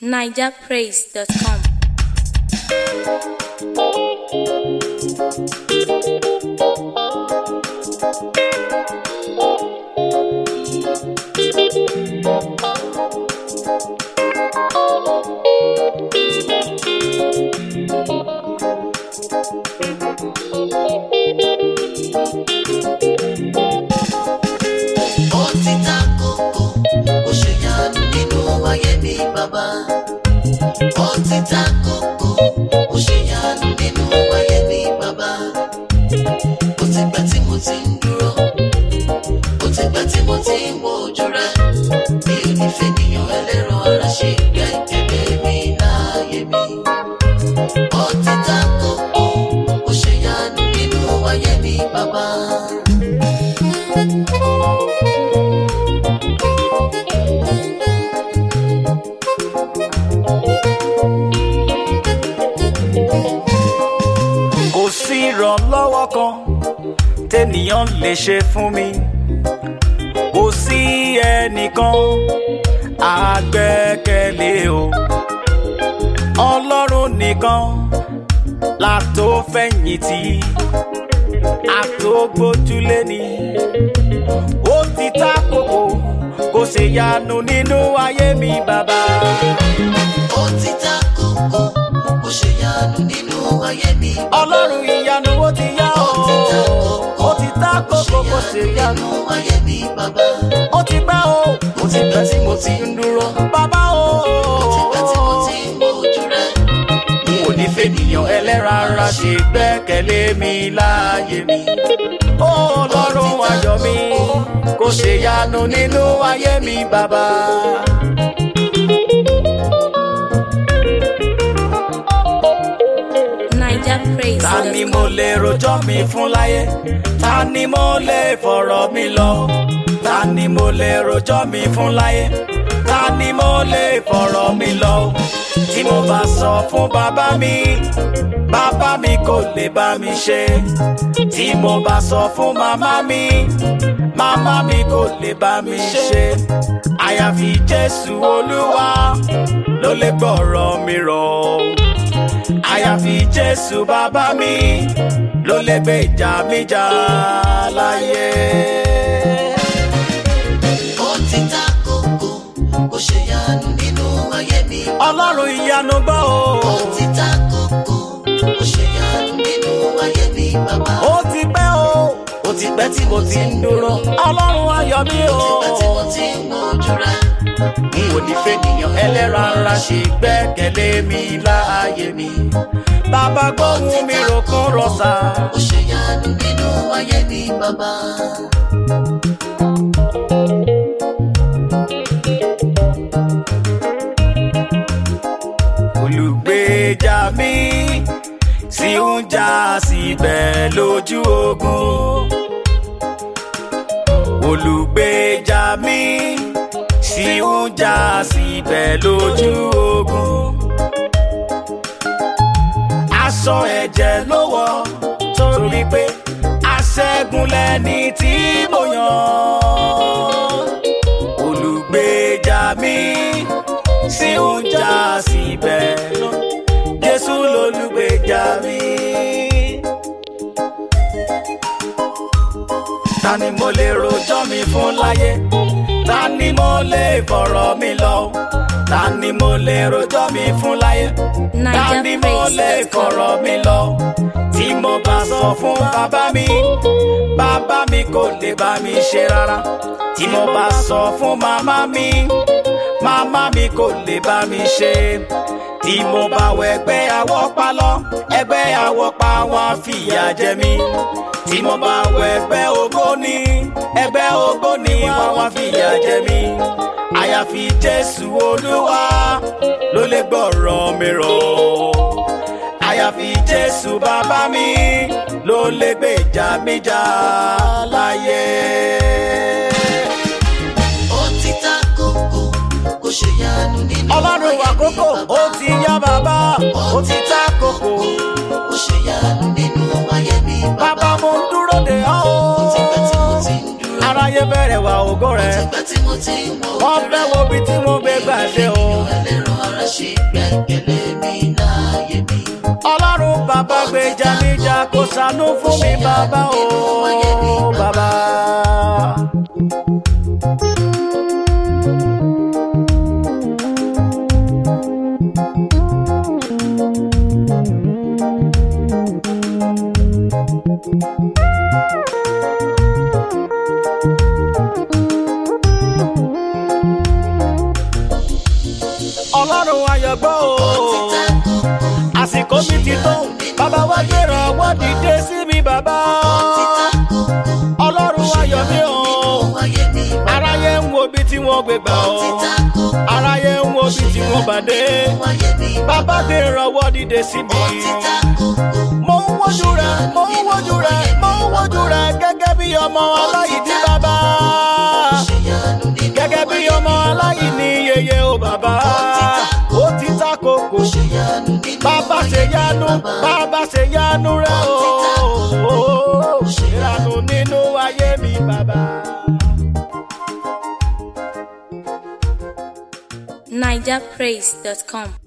nigerpraise.com. ó ti ta kókó ó ṣe yanu nínú ayé mi bàbá ó ti ta kókó ó ṣe yanu nínú ayé mi bàbá ó ti pẹ́ tí mo ti ń dúró ó ti pẹ́ tí mo ti ń wo ojú rẹ mi ò ní fẹ́ níyàn ẹlẹ́rọ ara ṣe gbẹ́kẹ̀lé mi láàyè mi ó ti ta kókó ó ṣe yanu nínú ayé mi bàbá. kò sí ìrànlọ́wọ́ kan tẹ́nìyàn lè ṣe fún mi kò sí ẹnìkan àgbẹ́kẹ̀lé o ọlọ́run nìkan la tó fẹ̀yìntì àtògbójúlé ni ó ti ta kókó kò ṣe yanu nínú ayé mi bàbá. ó ti ta kókó ó ṣe yanu nínú ayé mi. ọlọ́run ìyanu ó ti yá o ó ti ta kókó ó ti ta kókó kò ṣe yanu nínú ayé mi bàbá. ó ti pẹ́ o ó ti pẹ́ tí mo ti ń dúró bàbá o ó ti pẹ́ tí mo ti ń wojú rẹ. n ò ní fènìyàn ẹlẹ́ran ara ṣe gbẹ́kẹ̀lé mi láàyè mi ó ọlọ́run ayọ̀ mi kò ṣe yanu nínú ayé mi bàbá. ta ni mo nigerpraise.com. lè rojọ́ mi fún láyé ta ni mo lè fọ̀rọ̀ mi lọ ta ni mo lè rojọ́ mi fún láyé ta ni mo lè fọ̀rọ̀ mi lọ tí mo bá sọ fún bàbá mi bàbá mi kò lè bá mi ṣe tí mo bá sọ fún màmá mi màmá mi kò lè bá mi ṣe àyàfi jésù olúwa ló lè gbọ́rọ̀ mi rọ̀ àyàfi jésù bàbá mi ló lè gbé ìjà mi jà láyé. ó ti ta kókó ó ṣe yanu nínú ayé mi. ọlọ́run ìyanu gbọ́ o. ó ti ta kókó ó ṣe yanu nínú ayé mi bàbá. ó ti pẹ́ o ó ti pẹ́ tí mo ti ń dúró. ọlọ́run ayọ̀ mi o. ó ti pẹ́ tí mo ti ń wojú rẹ. n ò ní fẹ́nìyàn ẹlẹ́ran ara ṣe gbẹ́kẹ̀lé mi láàyè mi. bàbá gbóhùn mi ròkun rọ̀ṣà. ó ṣe yanu nínú ayé mi bàbá. olùgbèjà mi sì ń jà síbẹ̀ lójú ogun. olùgbèjà mi sì ń jà síbẹ̀ lójú ogun. aṣọ ẹ̀jẹ̀ ló wọ̀ torí pé aṣẹ́gun lẹ́ni tí mo yàn. olùgbèjà mi sì ń jà síbẹ̀ jésù lolùgbèjà mi. ta ni mo lè rojọ́ mi fún láyé ta ni mo lè fọ̀rọ̀ mi lọ ta ni mo lè rojọ́ mi fún láyé ta ni mo lè fọ̀rọ̀ mi lọ tí mo bá sọ fún bàbá mi bàbá mi kò lè bá mi ṣe rárá tí mo bá sọ fún màmá mi màmá mi kò lè bá mi ṣe tí mo bá wọ ẹgbẹ́ àwọ̀pá lọ ẹgbẹ́ àwọ̀pá wọn fìyà jẹ mí tí mo bá wọ ẹgbẹ́ ògbóni ẹgbẹ́ ògbóni wọn wọn fìyà jẹ mí àyàfi jésù olúwa ló lè gbọ́rọ̀ mi rọ̀ àyàfi jésù bàbá mi ló lè gbèjà mi jà láyé. ó ti ta kókó ó ṣe yanu nínú ọlọ́run ayé mi àkókò bàbá. ó ti yá bàbá ó ti ta kókó ó ṣe yanu nínú ayé mi bàbá bàbá. mo ń dúró de ọ́ ó ti pẹ́ tí mo ti ń dúró. aráyé bẹ̀rẹ̀ wá ògo ó rẹ̀ ti pẹ́ tí mo ti ń wo wọ́n ojú fẹ́ rẹ. wo ibi tí mo gbé gbà dé o ẹlẹ́ran ara ṣe gbẹ́kẹ̀lé mi láyé mi. ọlọ́run bàbá gbèjà níjà kó ṣàánú fún mi bàbá o bàbá. ọlọ́run ayọ̀gbọ́ o àsìkò mi ti tó bàbá wa gbéra ọwọ́ dìde sí mi bàbá ọlọ́run ayọ̀ mi o aráyé ń wo bí tí wọ́n gbé gbà o aráyé ń wo bí tí wọ́n bá dé bàbá gbéra ọwọ́ dìde sí mi mo ń wojú rẹ mo ń wojú rẹ mo ń wojú rẹ gẹ́gẹ́ bí ọmọ aláìní bàbá gẹ́gẹ́ bí ọmọ aláìní yeye o bàbá ó ti ta koko bàbá ṣe yanu bàbá ṣe yanu rẹ o ìrànú nínú ayé mi bàbá. nigerpraise.com